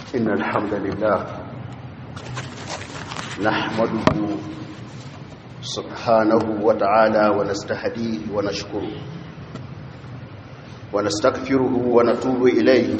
إن الحمد لله نحمده سبحانه وتعالى ونستهديه ونشكره ونستغفره ونتوب إليه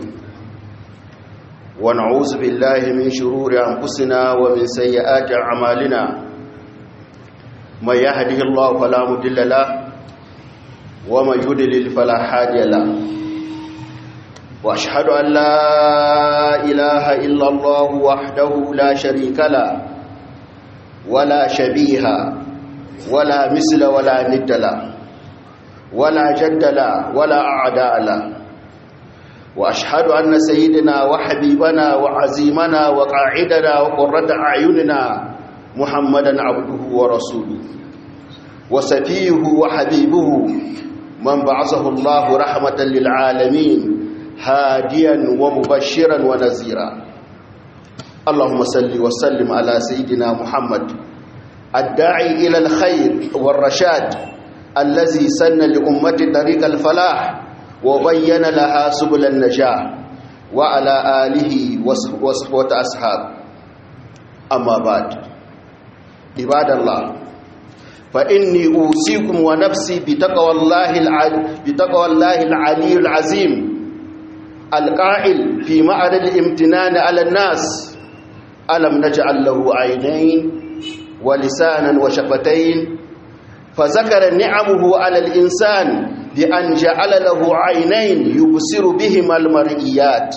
ونعوذ بالله من شرور أنفسنا ومن سيئات أعمالنا من يهده الله فلا مضل له ومن يضلل فلا هادي له واشهد ان لا اله الا الله وحده لا شريك له ولا شبيه ولا مثل ولا ند له ولا جد له ولا اعداء له واشهد ان سيدنا وحبيبنا وعزيمنا وقاعدنا وقره اعيننا محمدا عبده ورسوله وسفيه وحبيبه من بعثه الله رحمه للعالمين هاديا ومبشرا ونذيرا اللهم صل وسلم على سيدنا محمد الداعي الى الخير والرشاد الذي سن لامه طريق الفلاح وبين لها سبل النجاح وعلى اله وصحبه اصحاب اما بعد عباد الله فاني اوصيكم ونفسي بتقوى الله العلي بتقوى الله العلي العظيم القائل في معرض الامتنان على الناس ألم نجعل له عينين ولسانا وشفتين فذكر نعمه على الإنسان بأن جعل له عينين يبصر بهما المرئيات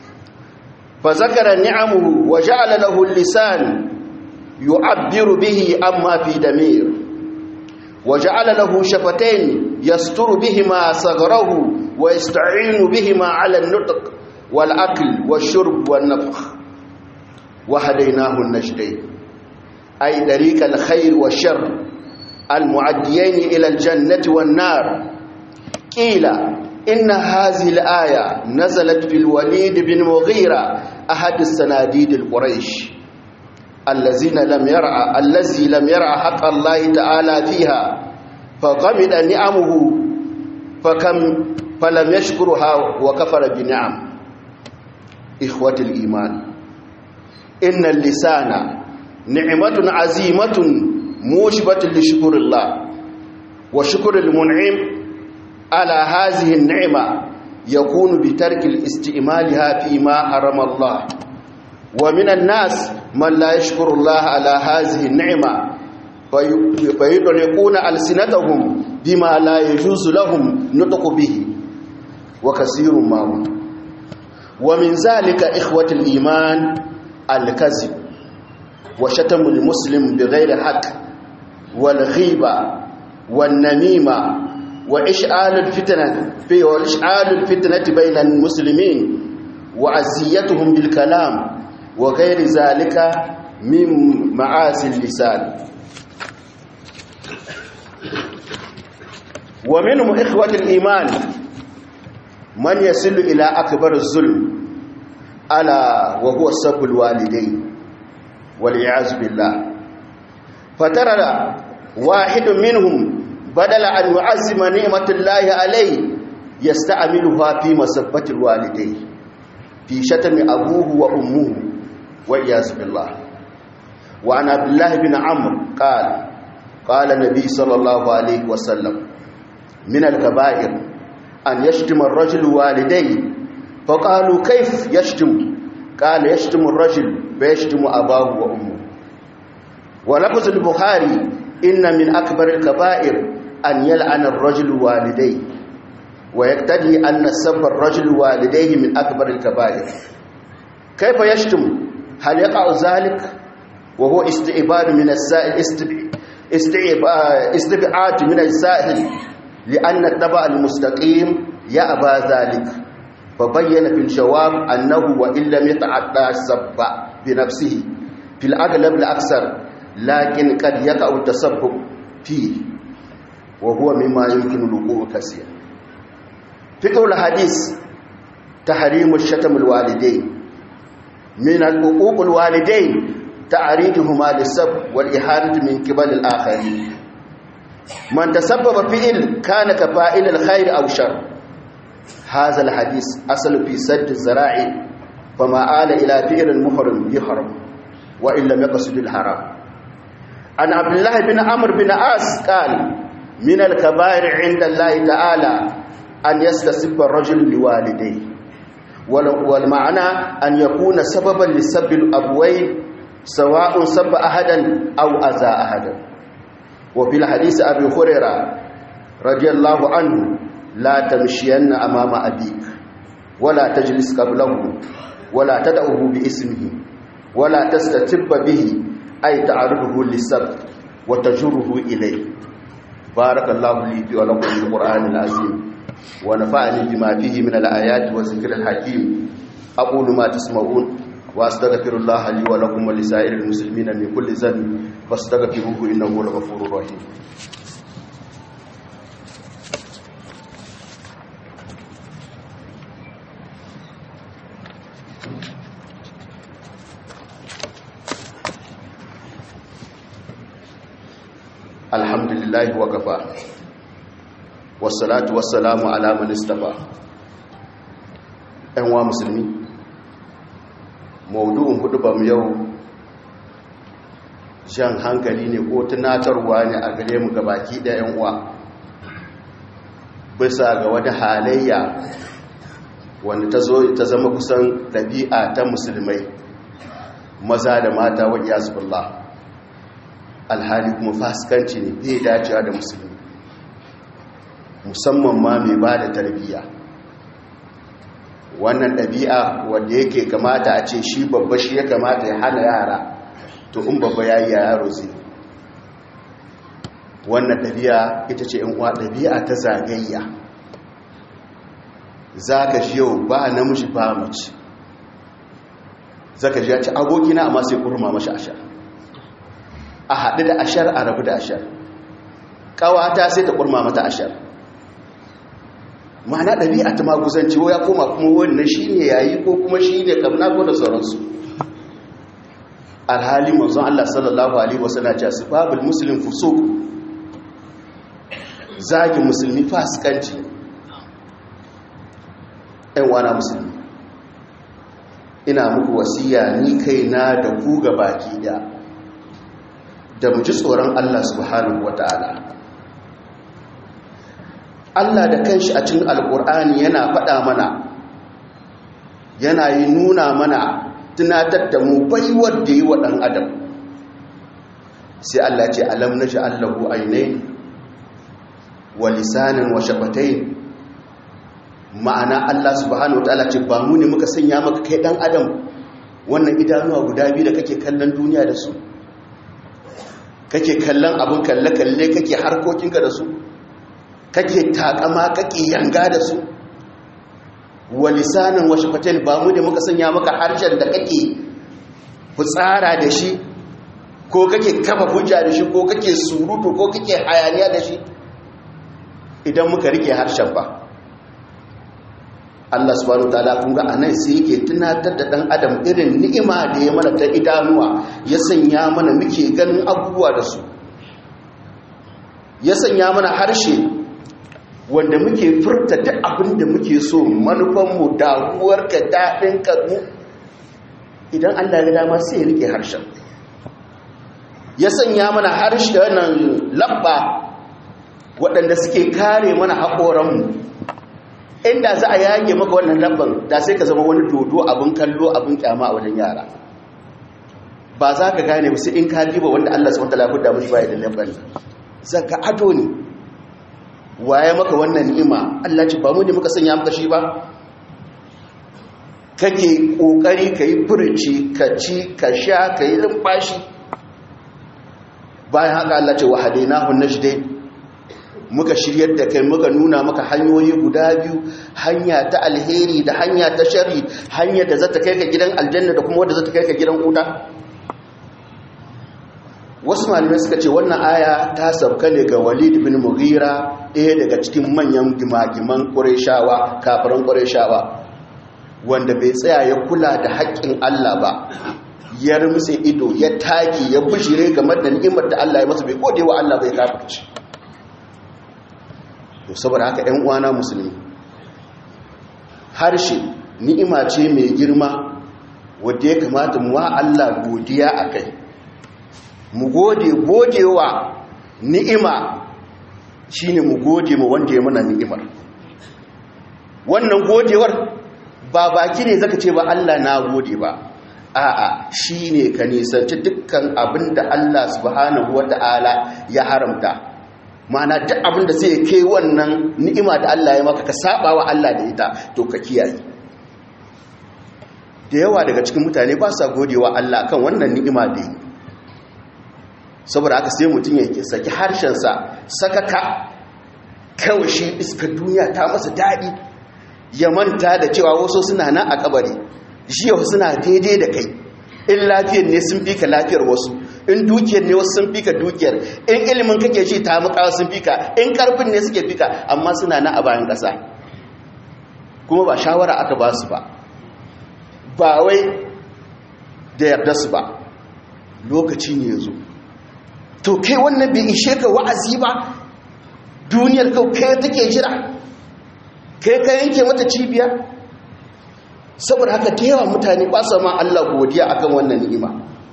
فذكر نعمه وجعل له اللسان يعبر به أما في دمير وجعل له شفتين يستر بهما صغره ويستعين بهما على النطق والأكل والشرب والنفخ وهديناه النجدين أي طريق الخير والشر المعديين إلى الجنة والنار قيل إن هذه الآية نزلت في الوليد بن مغيرة أحد السناديد القريش الذين لم يرعى الذي لم يرعى حق الله تعالى فيها فقمد نعمه فكم فلم يشكرها وكفر بنعم إخوة الإيمان إن اللسان نعمة عزيمة موجبة لشكر الله وشكر المنعم على هذه النعمة يكون بترك الاستعمالها فيما حرم الله ومن الناس من لا يشكر الله على هذه النعمة فيطلقون ألسنتهم بما لا يجوز لهم نطق به وكثير ما هو ومن ذلك إخوة الإيمان الكذب وشتم المسلم بغير حق والغيبة والنميمة وإشعال الفتنة في وإشعال الفتنة بين المسلمين وعزيتهم بالكلام وغير ذلك من معاصي اللسان ومنهم إخوة الإيمان من يصل إلى أكبر الظلم ألا وهو سب الوالدين والعياذ بالله فترى واحد منهم بدل أن يعزم نعمة الله عليه يستعملها في مسبة الوالدين في شتم أبوه وأمه والعياذ بالله وعن عبد الله بن عمرو قال قال النبي صلى الله عليه وسلم من الكبائر أن يشتم الرجل والديه فقالوا كيف يشتم قال يشتم الرجل فيشتم أباه وأمه ولفظ البخاري إن من أكبر الكبائر أن يلعن الرجل والديه ويقتضي أن سب الرجل والديه من أكبر الكبائر كيف يشتم هل يقع ذلك وهو استعباد من السائل استبعاد من السائل لأن التبع المستقيم يأبى ذلك فبين في الجواب أنه وإن لم يتعدى السب بنفسه في الأغلب الأكثر لكن قد يقع التسبب فيه وهو مما يمكن الوقوع كثيرا فقه الحديث تحريم الشتم الوالدين من الحقوق الوالدين تعريضهما للسب والإهانة من قبل الآخرين من تسبب فعل كان كفائل الخير أو شر هذا الحديث أصل في سد الزراعي فما آل إلى فعل المحرم يحرم وإن لم يقصد الحرام عن عبد الله بن عمرو بن عاص قال من الكبائر عند الله تعالى أن يستسب الرجل لوالديه والمعنى أن يكون سببا لسب الأبوين سواء سب أحدا أو أذى أحدا وفي الحديث أبي هريرة رضي الله عنه لا تمشين أمام أبيك ولا تجلس قبله ولا تدعه باسمه ولا تستتب به أي تعرضه للسب وتجره إليه بارك الله لي في ولكم في القرآن العظيم ونفعني بما فيه من الآيات والذكر الحكيم أقول ما تسمعون وأستغفر الله لي ولكم ولسائر المسلمين من كل ذنب فاستغفروه إنه هو الغفور الرحيم الحمد لله وكفى والصلاة والسلام على من استفى أنواع مسلمين maudu'in hudubar yau jan hankali ne ko tunatarwa ne a gare mu gabaki da yan uwa bisa ga wata halayya wanda ta zo ta zama kusan ɗabi'a ta musulmai maza da mata wa iyazubillah alhali kuma fasikanci ne bai dacewa da musulmi musamman ma mai ba da tarbiyya wannan ɗabi'a wanda yake kamata a ce shi babba shi ya kamata ya hana yara to in babba ya yi yaro zai wannan ɗabi'a ita ce in uwa ɗabi'a ta zagayya za ka shi yau ba namiji ba mace za ka ji ya ci abokina amma sai kurma mashi ashar a haɗu da ashar a rabu da ashar ƙawata sai ta kurma mata ashar ma'ana ɗabi'a ta maguzanci ya koma kuma wannan shi ne yayi ko kuma shi ne kamna ko da sauransu alhali manzon Allah sallallahu alaihi wasallam ya ce babul muslim fusuq zagi musulmi fasikanci ɗan wana musulmi ina muku wasiya ni kaina da ku ga baki da da mu ji tsoron Allah subhanahu wataala Allah da kanshi a cikin alkur'ani yana faɗa mana yana yi nuna mana tunatar da mu baiwar da yi wa ɗan adam sai Allah ce alam na ji allahu ainai wa lisanin wa shafatai ma'ana Allah subhanahu ta'ala ce ba mu ne muka sanya maka kai ɗan adam wannan idanuwa guda biyu da kake kallon duniya da su kake kallon abin kalle-kalle kake harkokinka da su kake takama kake yanga da su walisanin washafatain ba mu da muka sanya maka harshen da kake fitsara da shi ko kake kafa hujja da shi ko kake surutu ko kake hayaniya da shi idan muka rike harshen ba Allah subhanahu wataala kun ga anan sai yake tunatar da dan adam irin ni'ima da ya mana ta idanuwa ya sanya mana muke ganin abubuwa da su ya sanya mana harshe wanda muke furta duk abin da muke so manufanmu damuwarka daɗin mu idan allah ya dama sai ya rike harshen ya sanya mana harshe wannan labba waɗanda suke kare mana haƙoranmu inda za a yage maka wannan labban da sai ka zama wani dodo abin kallo abin kyama a wajen yara ba za ka gane ba sai in ka diba wanda allah su wata lafi mushi baya da labban zaka ado ne waye maka wannan ni'ima Allah ce ba mu ne muka sanya maka shi ba kake kokari kai furci ka ci ka sha kai lumfashi bayan haka Allah ce wa hadainahu najdain muka shiryar da kai muka nuna maka hanyoyi guda biyu hanya ta alheri da hanya ta sharri hanya da zata kai ka gidan aljanna da kuma wadda zata kai ka gidan wuta wasu malamai suka ce wannan aya ta sabka ne ga walid bin mughira ɗaya daga cikin manyan gimagiman ƙureshawa kafiran ƙureshawa wanda bai tsaya ya kula da haƙƙin Allah ba ya rumtse ido ya taki ya bishire game da ni'imar da Allah ya masa bai gode wa Allah bai kafirci to saboda haka ɗan uwana musulmi harshe ni'ima ce mai girma wadda ya kamata mu wa Allah godiya a kai mu gode godewa ni'ima shine mu gode ma wanda ya mana ni'imar wannan godewar ba baki ne zaka ce ba Allah na gode ba a'a shine ka nisanci dukkan abin da Allah subhanahu wata'ala ya haramta ma'ana duk abin da sai kai wannan ni'ima da Allah ya maka ka saba wa Allah da ita to ka kiyaye da yawa daga cikin mutane ba sa godewa Allah kan wannan ni'ima da yi saboda aka sai mutum ya saki harshensa sakaka kawai shi iskar duniya ta masa daɗi ya manta da cewa wasu suna nan a kabari jiya suna daidai da kai in lafiyar ne sun fi ka lafiyar wasu in dukiyar ne wasu sun fi ka dukiyar in ilimin kake shi ta mukawa sun fi ka in karfin ne suke fi ka amma suna nan a bayan ƙasa kuma ba shawara aka ba su ba ba wai da yarda su ba lokaci ne ya zo to kai wannan bai ishe ka wa'azi ba duniyar kau kai take jira kai ka yanke mata cibiya saboda haka da yawa mutane ba su ma Allah godiya akan wannan ni'ima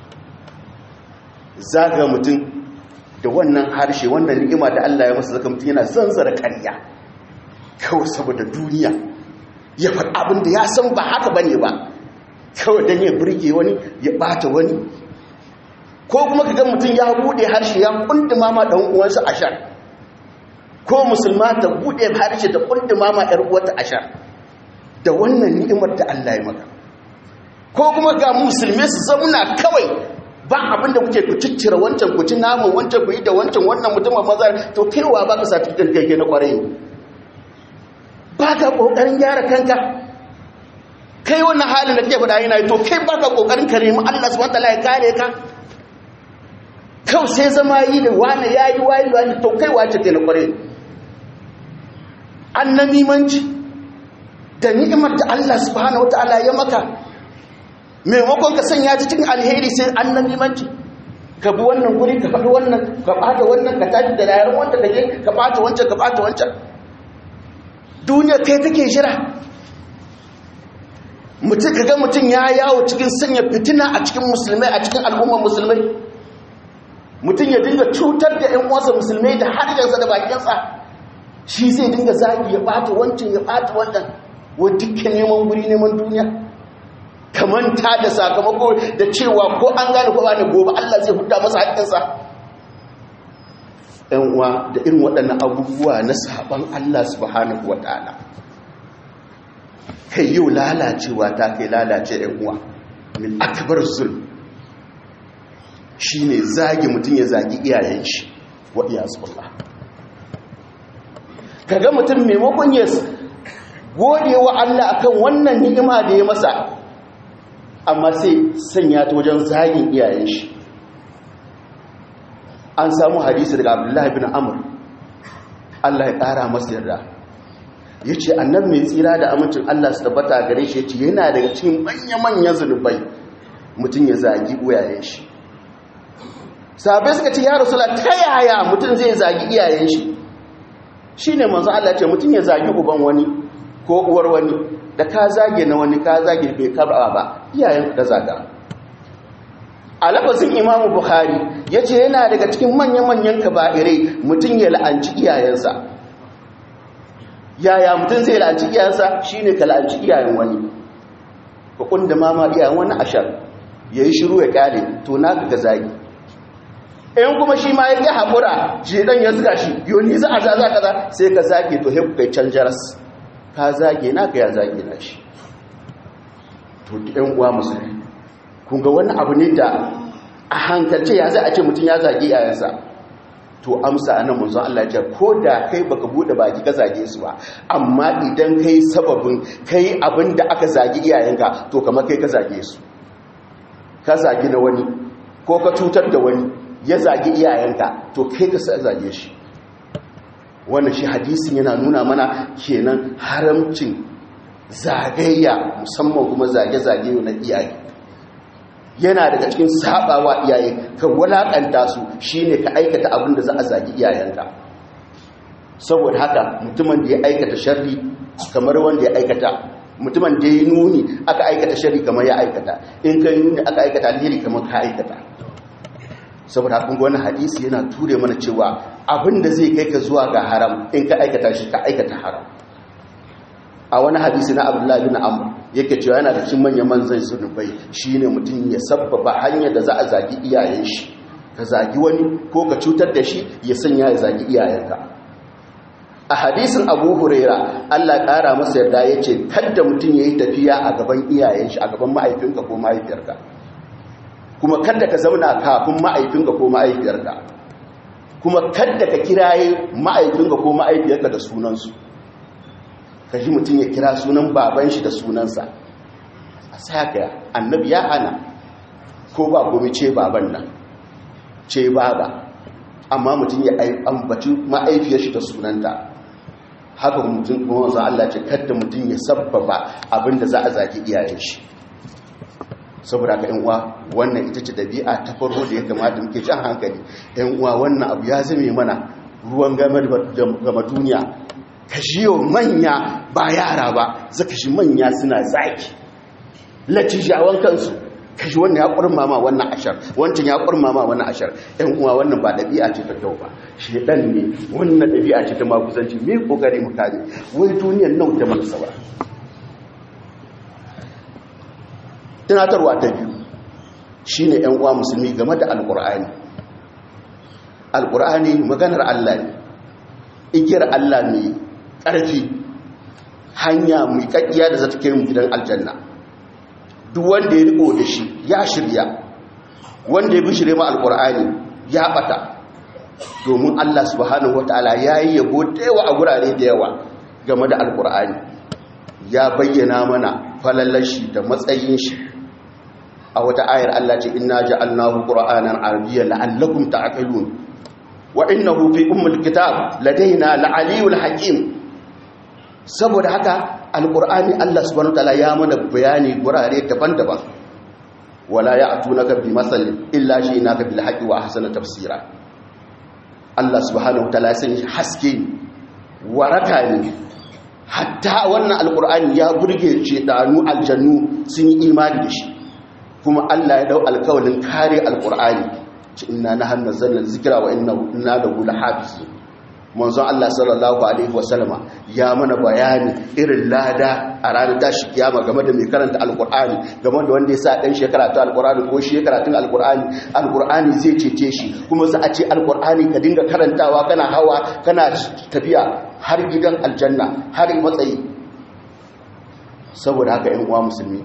zaga mutum da wannan harshe wannan ni'ima da Allah ya masa zaka mutum yana zanzara karya kawai saboda duniya ya faɗi abin da ya san ba haka bane ba kawai don ya burge wani ya ɓata wani ko kuma ka ga mutum ya buɗe harshe ya kunduma ma ɗan uwansa ashar ko musulma ta buɗe harshe ta kunduma ma ‘yar uwata ashar da wannan ni'imar da Allah ya maka ko kuma ga musulmi su zauna kawai ba abin da kuke ku ciccire wancan ku ci namun wancan ku yi da wancan wannan mutumin maza to kaiwa ba ka satifikan kai na kwarai ba ka ƙoƙarin gyara kanka kai wannan halin da ke faɗa yana to kai ba ka ƙoƙarin ka nemi Allah su wata ya kare ka kawai sai zama yi da wani ya yi wayi wani to kai wace ke na kwarai an na mimanci da ni'imar da Allah subhanahu wata'ala ya maka maimakon ka sanya ta cikin alheri sai an na mimanci ka bi wannan guri ka faɗi wannan ka ɓata wannan ka tafi da yaran wanda ka je ka ɓata wancan ka ɓata wancan duniya kai take jira mutum ka ga mutum ya yawo cikin sanya fitina a cikin musulmai a cikin al'ummar musulmai mutum ya dinga cutar da 'yan uwansa musulmai da harshensa da bakinsa shi zai dinga zagi ya ɓata wancan ya ɓata wannan wa dukkan neman guri neman duniya kamanta da sakamako da cewa ko an gane ko ba ne gobe Allah zai huta masa haƙƙinsa ‘yan uwa da irin waɗannan abubuwa na saɓon Allah subhanahu wa ta'ala kai yau lalacewa ta kai lalace ‘yan uwa min akbar zulm shi ne zagi mutum ya zagi iyayen shi wa iyasullah kaga mutum maimakon ya gode wa Allah akan wannan ni'ima da ya masa amma sai sanya ta wajen zagin iyayen shi an samu hadisi daga abdullahi bin amur Allah ya ƙara masa yarda ya ce annan mai tsira da amincin Allah su tabbata gare shi ya ce yana daga cikin manya-manyan zunubai mutum ya zagi iyayen shi sabai suka ce ya rasula ta yaya mutum zai zagi iyayen shi shi ne manzo Allah ce mutum ya zagi uban wani ko uwar wani da ka zage na wani ka zage bai karba ba iyayen da zaga a lafazin imamu bukhari ya ce yana daga cikin manya-manyan kaba'irai mutum ya la'anci iyayensa yaya mutum zai la'anci iyayensa shi ne ka la'anci iyayen wani ka kunda mama iyayen wani ashar ya yi shiru ya kyale to na ga zagi in kuma shi ma ya ƙi haƙura shi ɗan ya zuga shi yoni za a zaza kaza sai ka zage to haiku kai can jaras ka zage na ka ya zage na shi to ɗan uwa musulmi kun ga wani abu ne da a hankalce ya zai a ce mutum ya zage yayansa to amsa a nan munzon Allah ce ko da kai baka bude baki ka zage su ba amma idan kai sababin kai abin da aka zage iyayenka to kamar kai ka zage su ka zage na wani ko ka cutar da wani ya zage iyayenka to kai ka zage shi wannan shi hadisin yana nuna mana kenan haramcin zagayya musamman kuma zage-zage na iyaye yana daga cikin sabawa iyaye ka walakanta su shine ka aikata abin da za a zagi iyayenka saboda haka mutumin da ya aikata sharri kamar wanda ya aikata mutumin da ya nuni aka aikata shari kamar ya aikata in ka nuni aka aikata alheri kamar ka aikata saboda kun wani hadisi yana ture mana cewa abin da zai kai ka zuwa ga haram in ka aikata shi ka aikata haram a wani hadisi na abdullahi bin amr yake cewa yana da cikin manyan manzan zunubai shine mutum ya sabbaba hanyar da za a zagi iyayen shi ka zagi wani ko ka cutar da shi ya sanya ya zagi iyayenka a hadisin abu huraira allah ƙara masa yarda ya ce kadda mutum ya yi tafiya a gaban iyayen shi a gaban mahaifinka ko mahaifiyarka kuma kadda ka zauna kafin mahaifinka ko mahaifiyarka kuma kadda ka kiraye mahaifinka ko mahaifiyarka da sunansu ka ji mutum ya kira sunan baban shi da sunansa a saka annabi ya hana ko ba gomi ce baban nan ce baba amma mutum ya ambaci ma'aifiyar shi da sunanta haka mutum kuma wanzan Allah ce kadda mutum ya sabbaba abinda za a zaki iyayen shi saboda ka uwa wannan ita ce dabi'a ta farko da ya kamata muke jan hankali uwa wannan abu ya zame mana ruwan gama duniya ka shiyo manya ba yara ba zaka shi manya suna zaki latijawan kansu kashi wannan ya kurmama wannan ashar wancan ya kurmama wannan ashar ɗan uwa wannan ba ɗabi'a ce ta kyau ba shedan ne wannan ɗabi'a ce ta makusanci me kokari mu kare wai duniyar nan ta mana saura tunatarwa ta biyu shine ɗan uwa musulmi game da alqur'ani alqur'ani maganar Allah ne igiyar Allah ne ƙarfi hanya mai kakkiya da za ta kai mu gidan aljanna duk wanda ya riko da shi ya shirya wanda ya bishire ma alkur'ani ya bata domin Allah subhanahu wataala yayi yabo da yawa a gurare da yawa game da alkur'ani ya bayyana mana falalashi da matsayin shi a wata ayar Allah ce inna ja'alnahu qur'anan arabiyyan la'allakum ta'qilun wa innahu fi ummil kitab ladaina la'aliyul hakim saboda haka alƙur'ani Allah subhanahu wataala ya mana bayani gurare daban-daban wala ya'tunaka bi masalin illa shi'naka bil haqqi wa ahsana tafsira Allah subhanahu wataala ya sanya haske waraka ne hatta wannan alƙur'ani ya burge danu aljannu sun yi imani da shi kuma Allah ya dau alƙawalin kare alƙur'ani inna nahnu nazzalna dhikra wa inna lahu lahafizun manzon Allah sallallahu alaihi wasallama ya mana bayani irin lada a ranar tashi kiyama game da mai karanta alkur'ani game da wanda ya sa dan shekara ta alkur'ani ko shi karatun alkur'ani alkur'ani zai cece shi kuma za a ce alkur'ani ka dinga karantawa kana hawa kana tafiya har gidan aljanna har matsayi saboda haka yan uwa musulmi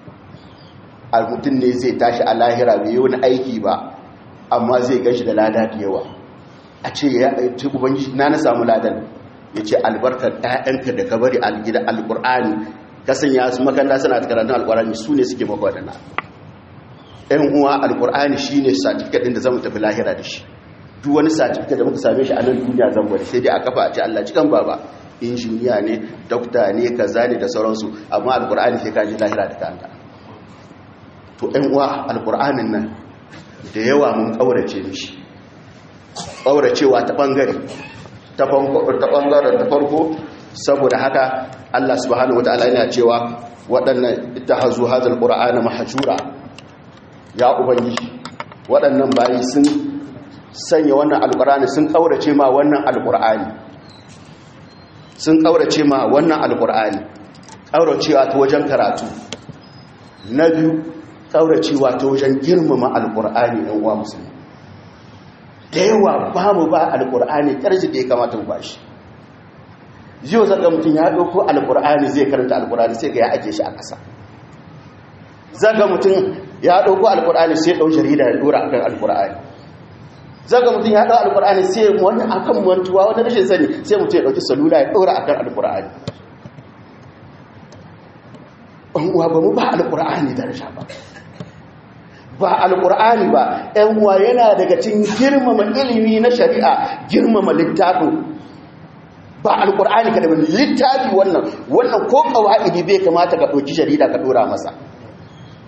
mutum ne zai tashi a lahira bai yi wani aiki ba amma zai gashi da lada da yawa a ce ya ce ubangiji na na samu ladan ya ce albarkar ɗayanka da ka bari algida alƙur'ani kasan ya su makanda suna ta karantun alƙur'ani su ne suke maka waɗanda ɗan uwa alƙur'ani shi ne satifikat ɗin da zama tafi lahira da shi duk wani satifikat da muka same shi a nan duniya zan bari sai dai a kafa a ce allah cikan baba injiniya ne dokta ne kaza ne da sauransu amma alƙur'ani sai ka ji lahira da kanta to ɗan uwa alƙur'anin nan da yawa mun ƙaurace mishi ƙauracewa ta ɓangare ta ɓangaren ta farko saboda haka Allah subhanahu wata'ala yana cewa waɗannan ita hazu hazal ƙura'ana mahajura ya ubangiji waɗannan bayi sun sanya wannan alƙur'ani sun ƙaurace ma wannan alƙur'ani sun ƙaurace ma wannan alƙur'ani ƙauracewa ta wajen karatu na biyu ƙauracewa ta wajen girmama alƙur'ani ɗan uwa musulmi da yawa ba mu ba alkur'ani ƙarshe da ya kamata mu ba shi yau zaga mutum ya ɗauko alkur'ani zai karanta alkur'ani sai ga ya ake shi a ƙasa zaga mutum ya ɗauko alkur'ani sai ɗau jarida ya ɗora akan alkur'ani zaga mutum ya ɗau alkur'ani sai wani akan mantuwa wani rashin sani sai mutum ya ɗauki salula ya ɗora akan alkur'ani uwa ba mu ba alkur'ani daraja ba ba alkur'ani ba ‘yan uwa yana daga cin girmama ilimi na shari'a girmama littafin ba alkur'ani ka da wani littafi wannan wannan ko kawa'idi bai kamata ka ɗauki jarida ka ɗora masa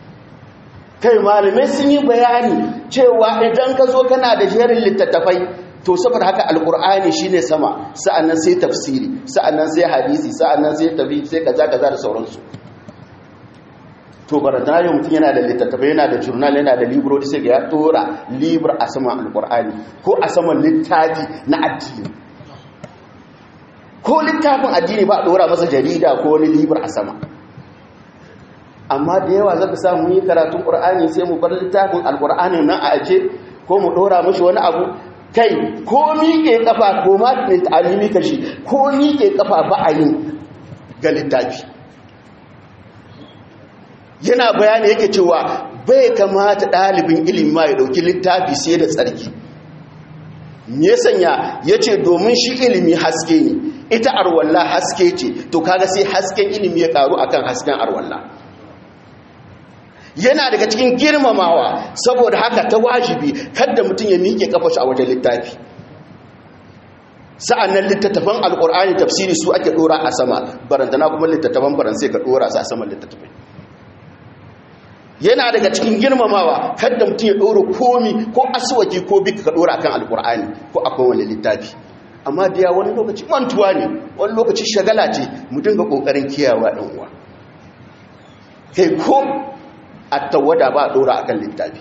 kai malamai sun yi bayani cewa idan ka zo kana da jerin littattafai to saboda haka alqur'ani shine sama sa'annan sai tafsiri sa'annan sai hadisi sa'annan sai tabi sai kaza kaza da sauransu to baradari mutum yana da littattafai yana da jurnal yana da libro sai ga ya tora libro a saman alqur'ani ko a saman littafi na addini ko littafin addini ba a dora masa jarida ko wani libro a sama amma da yawa zaka samu yi karatun qur'ani sai mu bar littafin alqur'ani nan a aje ko mu dora mashi wani abu kai ko miƙe kafa ko ma mai ta'alimi kashi ko miƙe kafa ba a yi ga littafi yana bayani yake cewa bai kamata ɗalibin ilimi ma ya ɗauki littafi sai da tsarki ya sanya ya ce domin shi ilimi haske ne ita arwalla haske ce to kaga sai hasken ilimi ya karu akan hasken arwalla yana daga cikin girmamawa saboda haka ta wajibi kada mutum ya miƙe kafa shi a wajen littafi sa'annan littattafan alƙur'ani tafsiri su ake ɗora a sama barantana kuma littattafan faransai ka ɗora su a saman littattafai yana daga cikin girmamawa kada mutum ya ɗora komi ko aswaki ko bika ka ɗora kan alƙur'ani ko akwai wani littafi amma da ya wani lokaci mantuwa ne wani lokaci shagala ce mu dinga ƙoƙarin kiyawa ɗan uwa kai ko a tawada ba a ɗora akan littafi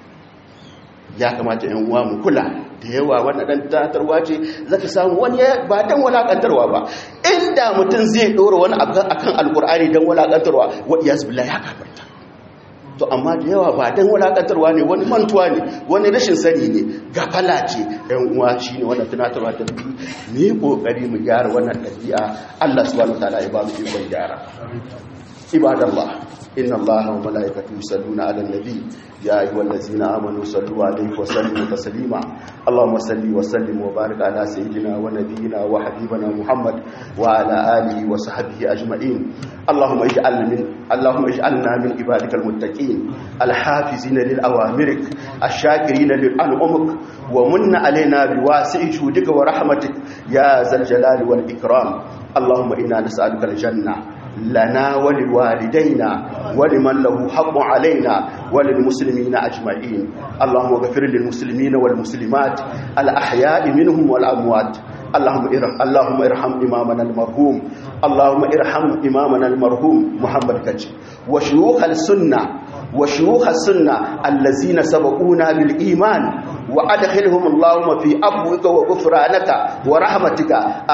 ya kamata yan uwa mu kula da yawa wannan dan tatarwa ce zaka samu wani ba dan walakantarwa ba inda mutum zai ɗora wani akan alƙur'ani dan walakantarwa wa iyaz billahi ya kafarta to amma da yawa ba dan wulakantarwa ne wani mantuwa ne wani rashin sani ne gafala ce ɗan uwa shine wannan tunatarwa ta biyu ne kokari mu gyara wannan ɗabi'a Allah subhanahu wataala ya ba mu ikon gyara ibadallah inna allaha wa malaikatahu yusalluna 'alan nabi ya ayyuhallazina amanu sallu 'alaihi wa sallimu taslima allahumma salli wa sallim wa barik ala sayyidina wa nabiyyina wa habibina muhammad wa ala alihi wa sahbihi ajma'in allahumma ij'al min allahumma ij'alna min ibadikal muttaqin alhafizina lil awamirik ash-shakirina lil an'umik wa munna alaina biwasi'i judika wa rahmatik ya zal jalali wal ikram allahumma inna nas'aluka al-janna لنا ولوالدينا ولمن له حق علينا وللمسلمين أجمعين اللهم اغفر للمسلمين والمسلمات الأحياء منهم والأموات اللهم ارحم اللهم ارحم امامنا المرحوم اللهم ارحم امامنا المرحوم محمد كجي وشيوخ السنه وشيوخ السنه الذين سبقونا بالايمان وادخلهم اللهم في ابوك وغفرانك ورحمتك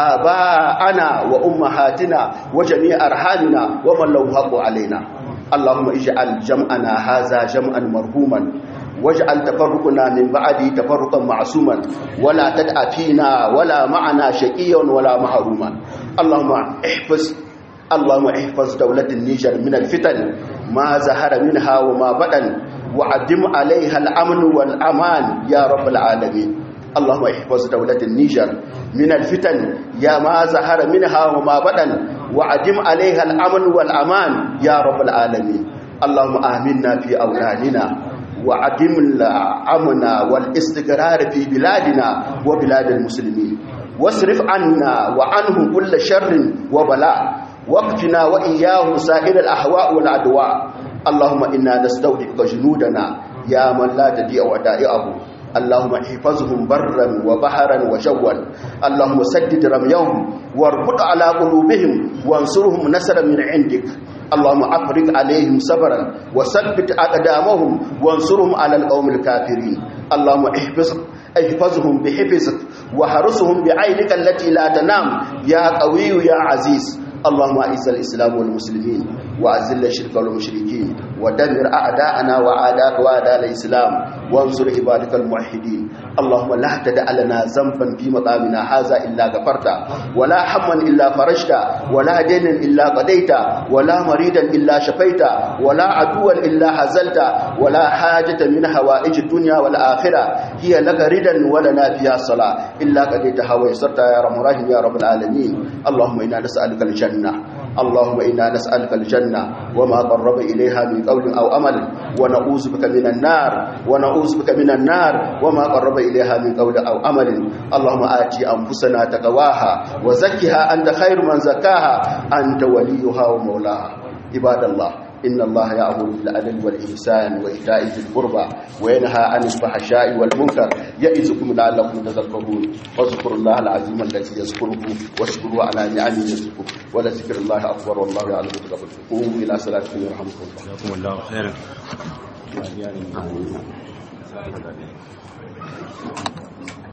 اباءنا وامهاتنا وجميع ارحامنا ومن له حق علينا اللهم اجعل جمعنا هذا جمعا مرحوما واجعل تفرقنا من بعده تفرقا معصوما ولا تدع فينا ولا معنا شقيا ولا محروما اللهم احفظ اللهم احفظ دولة النيجر من الفتن ما ظهر منها وما بدن وعدم عليها الأمن والأمان يا رب العالمين اللهم احفظ دولة النيجر من الفتن يا ما ظهر منها وما بدن وعدم عليها الأمن والأمان يا رب العالمين اللهم آمنا في أولادنا وعدم الأمن والاستقرار في بلادنا وبلاد المسلمين واصرف عنا وعنهم كل شر وبلاء واقفنا وإياه سائر الأهواء والأدواء اللهم إنا نستودعك جنودنا يا من لا تضيع ودائعه اللهم احفظهم برا وبحرا وجوا اللهم سدد رميهم واربط على قلوبهم وانصرهم نصرا من عندك اللهم افرغ عليهم صبرا وثبت اقدامهم وانصرهم على القوم الكافرين اللهم احفظ احفظهم بحفظك وحرسهم بعينك التي لا تنام يا قوي يا عزيز اللهم اعز الاسلام والمسلمين واذل الشرك والمشركين ودمر اعداءنا واعداء واعداء الاسلام وانصر عبادك الموحدين اللهم لا تدع لنا ذنبا في مقامنا هذا الا غفرته ولا هما الا فرجته ولا دينا الا قضيته ولا مريدا الا شفيته ولا عدوا الا هزلته ولا حاجه من حوائج الدنيا والاخره هي لك ردا ولنا فيها صلاه الا قضيتها ويسرتها يا رب الراحمين يا رب العالمين اللهم انا نسالك الجنه اللهم إنا نسألك الجنة وما قرب إليها من قول أو أمل ونعوذ بك من النار ونعوذ بك من النار وما قرب إليها من قول أو أمل اللهم آتي أنفسنا تقواها وزكها أنت خير من زكاها أنت وليها ومولاها عباد الله إن الله يأمر بالعدل والإحسان وإيتاء ذي القربى وينهى عن الفحشاء والمنكر يعظكم لعلكم تذكرون واذكروا الله العظيم الذي يذكركم واشكروا على نعمه يذكركم ولذكر الله أكبر والله يعلم تقبلكم قوموا إلى صلاتكم يرحمكم الله جزاكم الله خيرا آمين